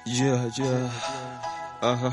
Yeah, yeah. Aha.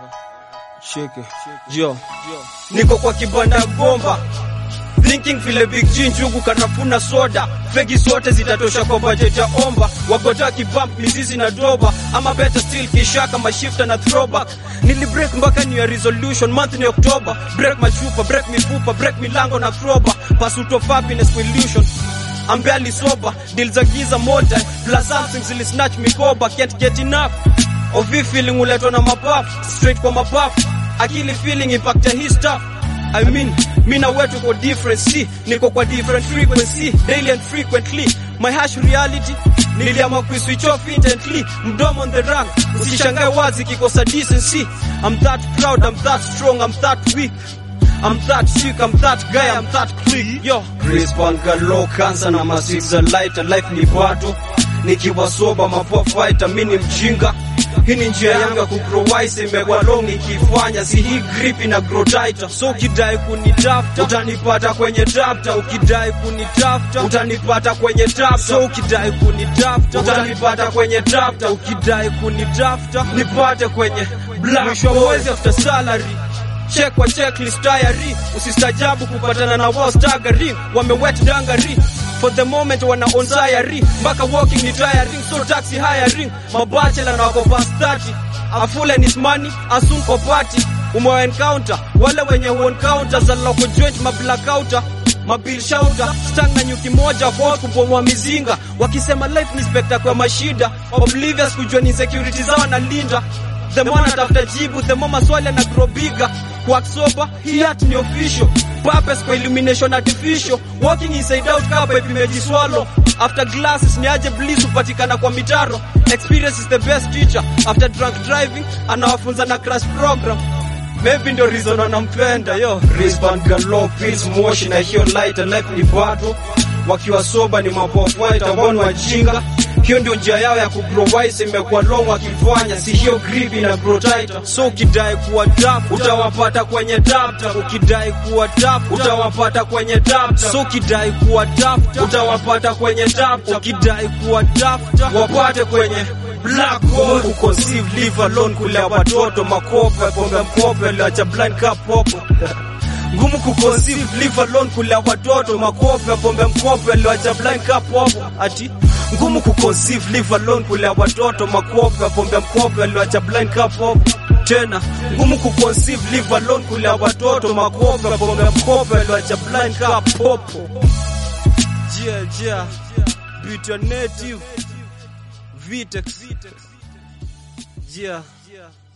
Cheke. Yo. Niko kwa kibanda ya gomba. Thinking vile Big G njugu kanafuna soda. Fegi zote zitatosha kwa budget ya omba. Wagota kibump mizizi na doba. Ama better still kishaka mashifta na throwback. Nili break mpaka new year resolution month ni October. Break machupa, break mifupa, break milango na crowbar. Pursuit of happiness with illusion. I'm barely sober, deal za giza moja plus something zili snatch mikoba can't get enough of hii feeling uletwa na mapafu straight kwa mapafu akili feeling impact ya hii stuff I mean mi na wetu kwa different see niko kwa different frequency daily and frequently my harsh reality niliamua kuiswitch off intently mdomo on the run usishangae wazi kikosa decency I'm that proud I'm that strong I'm that weak I'm that sick, I'm that guy, I'm that click. Yo, Chris Pangalo, cancer na masixa light, life ni bato. Nikiwa soba mapoa fighter, mi ni mjinga. Hii ni njia yangu ya kugrow wise, imekuwa long nikifanya, si hii grip ina grow tighter. So ukidai kunitafuta, utanipata kwenye tapta. Ukidai kunitafuta, utanipata kwenye tapta. So ukidai kunitafuta, utanipata kwenye tapta. Ukidai kunitafuta, nipate kwenye black. Mwisho wa mwezi after salary check kwa checklist tayari usistajabu kupatana na wao staggering wamewet dangari for the moment wana on tayari mpaka walking ni tiring so taxi hiring mabachela na wako past 30 afule ni money asun kwa party umewa encounter wale wenye huon counter za local joint mablacouter mabil shauta stang na nyuki moja kwa kubomoa mizinga wakisema life ni spectacle ya mashida oblivious kujua ni security zao na linda the more natafuta jibu the more maswali na grow bigger kwa sober hii art ni official purpose kwa illumination artificial walking inside out kapa imejiswallow after glasses ni aje bliss hupatikana kwa mitaro experience is the best teacher after drunk driving anawafunza na crash program Maybe ndio reason wanampenda yo wristband galo pills moshi na hiyo light life ni bado wakiwa soba ni mapofuaita wao wajinga hiyo ndio njia yao ya kugrow wise imekuwa long wakifanya si hiyo grip ina grow tighter so ukidai kuwa tough utawapata kwenye tapta ukidai kuwa tough utawapata kwenye tapta so ukidai kuwa tough utawapata kwenye tapta ukidai kuwa tough wapate kwenye black hole kuconceive live alone kulea watoto makope pombe mkope liacha blind cup popo ngumu kuconceive live alone kulea watoto makope pombe mkope liacha blind cup popo ati ngumu kuconceive live alone kulea watoto makope pombe mkope liacha blind cup popo tena ngumu kuconceive live alone kulea watoto makope pombe mkope liacha blind cup popo yeah yeah beat your native Vitex. Yeah.